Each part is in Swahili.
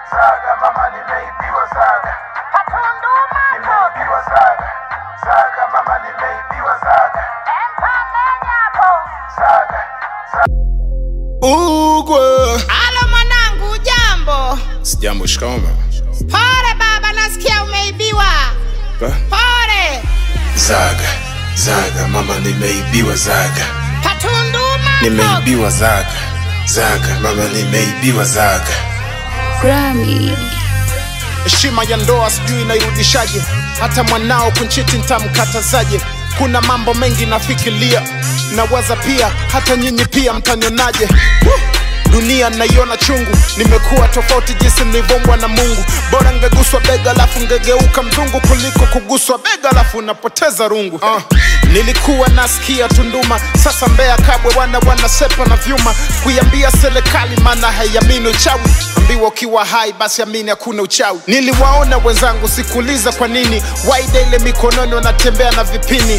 Zaga mama, nimeibiwa zaga, nimeibiwa zaga, zaga mama, nimeibiwa zaga, zaga, zaga. Ugwe. Alo mwanangu, jambo. Sijambo, shikamoo mama. Pole baba, nasikia umeibiwa. Ba- Pole. Zaga, zaga mama, nimeibiwa zaga, Patunduma. nimeibiwa zaga, zaga mama, nimeibiwa zaga. Grammy. heshima ya ndoa sijui inairudishaje hata mwanao kunchiti ntamkatazaje kuna mambo mengi nafikiria nawaza pia hata nyinyi pia mtanionaje Woo! dunia naiona chungu nimekuwa tofauti jinsi nilivyombwa na mungu bora ngeguswa bega alafu ngegeuka mzungu kuliko kuguswa bega alafu unapoteza rungu uh, nilikuwa nasikia tunduma sasa mbea kabwe wana wanasepa na vyuma kuiambia serikali maana haiamini uchawi ambiwa ukiwa hai basi amini hakuna uchawi niliwaona wenzangu sikuuliza kwa nini waida ile mikononi wanatembea na vipini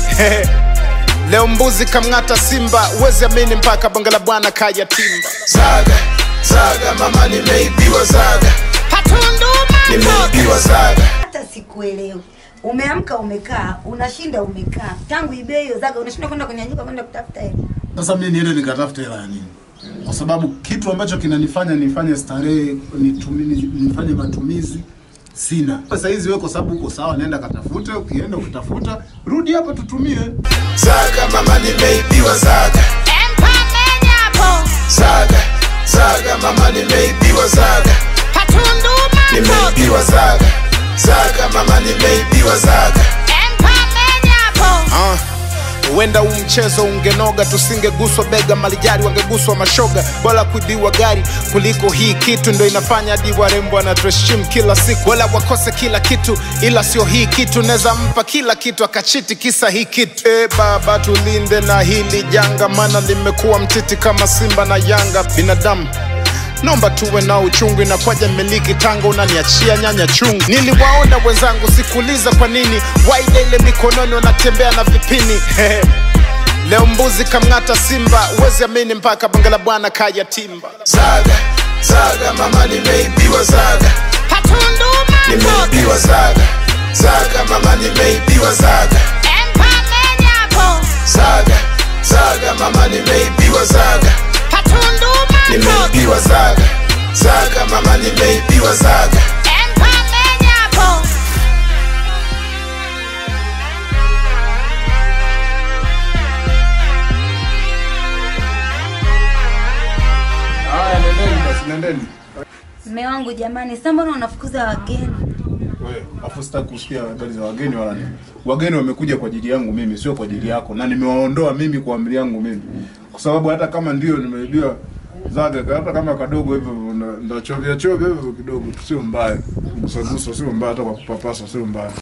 leo mbuzi kamng'ata simba uwezi amini mpaka bonge la bwana kaya timba Zaga, zaga mama, nimeibiwa zaga, Patunduma. nimeibiwa zaga. hata sikuelewi. Umeamka umekaa, unashinda umekaa, tangu ibe hiyo zaga unashinda kwenda kunyanyuka kwenda kutafuta hela. Sasa mimi niende nikatafute hela ya nini? Kwa sababu kitu ambacho kinanifanya nifanye starehe nitumi, nifanye matumizi sina. Sasa hizi wewe kwa sababu uko sawa, nenda katafute. Ukienda ukitafuta, rudi hapa tutumie. Zaga mama, nimeibiwa zaga, Empa menyapo. zaga, zaga mama, nimeibiwa zaga, Patunduma. nimeibiwa zaga, zaga mama, nimeibiwa zaga. Empa menyapo. Ah, huenda huu mchezo ungenoga tusingeguswa bega malijari wangeguswa mashoga bora kuibiwa gari kuliko hii kitu ndo inafanya hadi warembo wanatuheshimu kila siku wala wakose kila kitu ila sio hii kitu naweza mpa kila kitu akachiti kisa hii kitu e baba tulinde na hili janga maana limekuwa mtiti kama simba na yanga binadamu nomba tuwe na uchungu inakwaja miliki tanga unaniachia nyanya chungu niliwaona wenzangu sikuuliza kwa nini waida ile mikononi wanatembea na vipini leo mbuzi kamng'ata simba uwezi amini mpaka bonge la bwana kaya timba Zaga, zaga mama, nimeibiwa zaga, Patunduma. nimeibiwa zaga, zaga mama, nimeibiwa zaga, Empa menyapo. zaga, zaga mama, nimeibiwa zaga, Patunduma. nimeibiwa zaga, zaga mama, nimeibiwa zaga. Empa menyapo. Haya, nendeni basi, nendeni. Mme wangu jamani, sasa mbona unafukuza wageni? Wewe, afu sitaki kusikia habari za wageni wala nini. Wageni wamekuja kwa ajili yangu mimi, sio kwa ajili yako, na nimewaondoa mimi kwa amri yangu mimi, kwa sababu hata kama ndio nimeibiwa zaga, hata kama kadogo hivyo ndo chovya chovya hivyo kidogo, sio mbaya. Gusa gusa sio mbaya, hata kwa kupapasa sio mbaya.